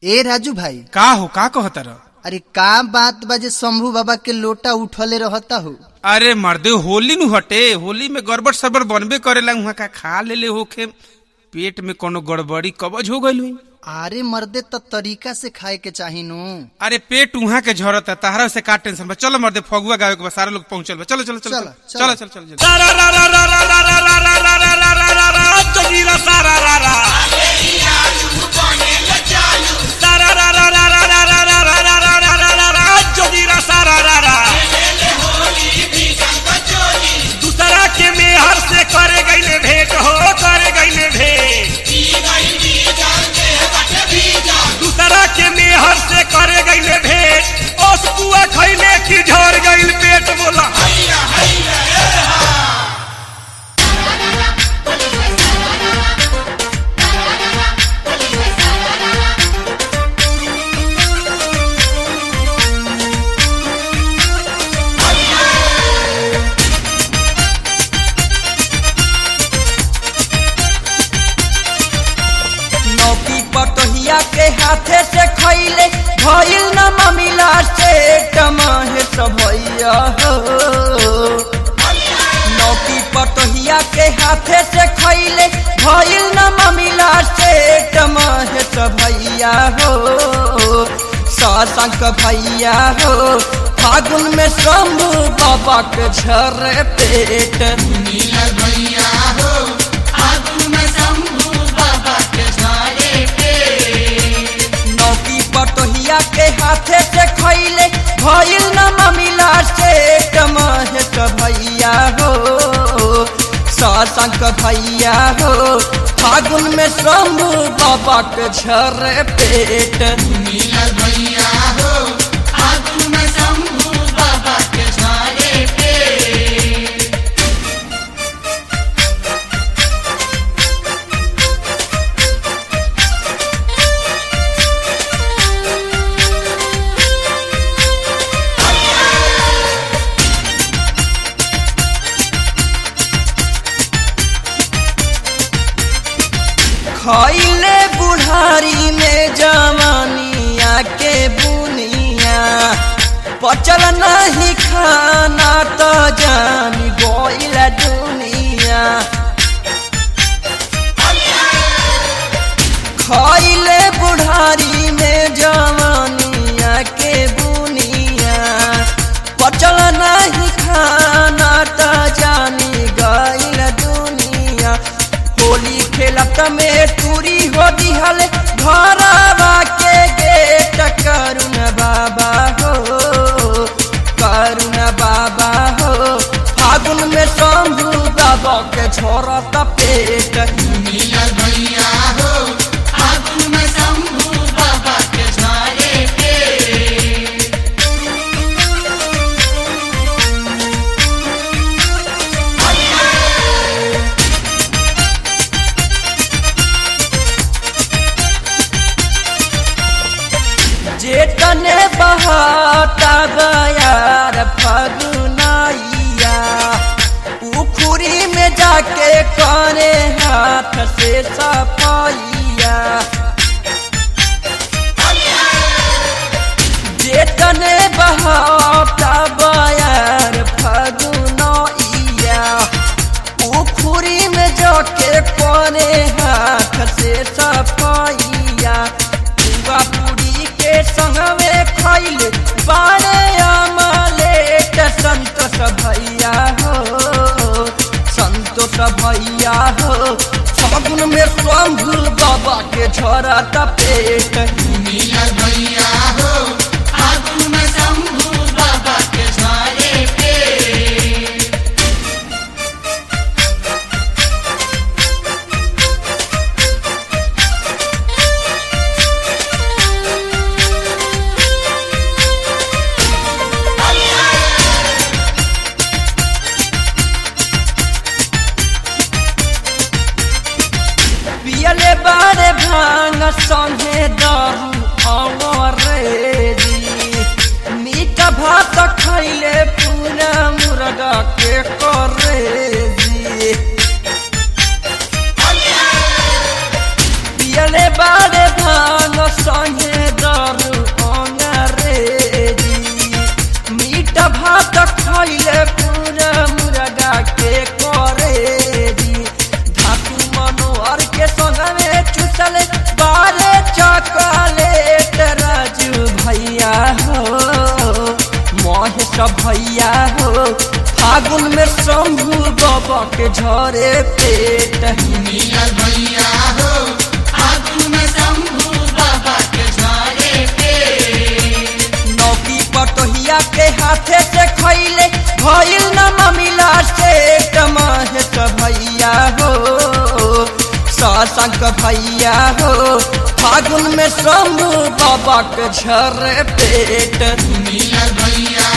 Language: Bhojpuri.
ए राजू भाई का हो का कहता रह अरे का बात बाजे शंभू बाबा के लोटा उठले रहता हो अरे मर्दे होली नु हटे होली में गड़बड़ सड़बड़ बनबे करेला उहाँ का खा लेले होखे पेट में कोनो गड़बड़ी कबज हो गइल हुई अरे मर्दे त तरीका से खाए के चाही नु अरे पेट उहाँ के झरत है ताहरा से का टेंशन बा चलो मर्दे फगुआ गावे के बा सारा लोग पहुंचल बा चलो चलो चलो चलो, चलो चलो। चलो चलो चलो दूसरा के मेहर से करे गईले भेंट हो करे गईले भेंट दूसरा के मेहर से करे गईले भेंट ओस कुआ खैले की झड़ गईल पेट बोला नौकी पटोहिया के हाथे से खैले भइल न ममिला से टमाहे भैया हो नौकी पटोहिया के हाथे से खैले भइल न ममिला से टमाहे भैया हो सासंक भैया हो फागुन में शंभू बाबा के झरे पेट नौकी पटोहिया के हाथे से खैले भइल न ममिला से टमाहेट भैया हो सासंक भैया हो फागुन में शंभू बाबा के झरे पेट खैले बुढ़ारी में जवानिया के बुनिया पचल नहीं खाना तो जान गोइल दुनिया खैले बुढ़ारी में जवानिया के बुनिया पचल नहीं खाना तो जानी गइल दुनिया होली खेलत में टूरी हो दिहल घरवा के गेट करुण बाबा हो करुण बाबा हो फागुन में शंभू बाबा के छोड़त पेट जेतने बहाता बयार फगुनाइया उखुरी में जाके करे हाथ से सफाइया जेतने बहाता बयार फगुनाइया उखुरी में जाके करे हाथ से सफाइया पूरा पूरी के संगवे खैल बारे अमलेट संतोष भैया हो संतोष भैया हो फागुन में शंभु बाबा के झोरा पेट पियले बारे भांग संगे दारू झरे पेट नौकी पटोहिया के हाथे से खैले भइल न ममिला से महेश भैया हो सशंक भैया हो फागुन में शंभू बाबा के झरे पेट भैया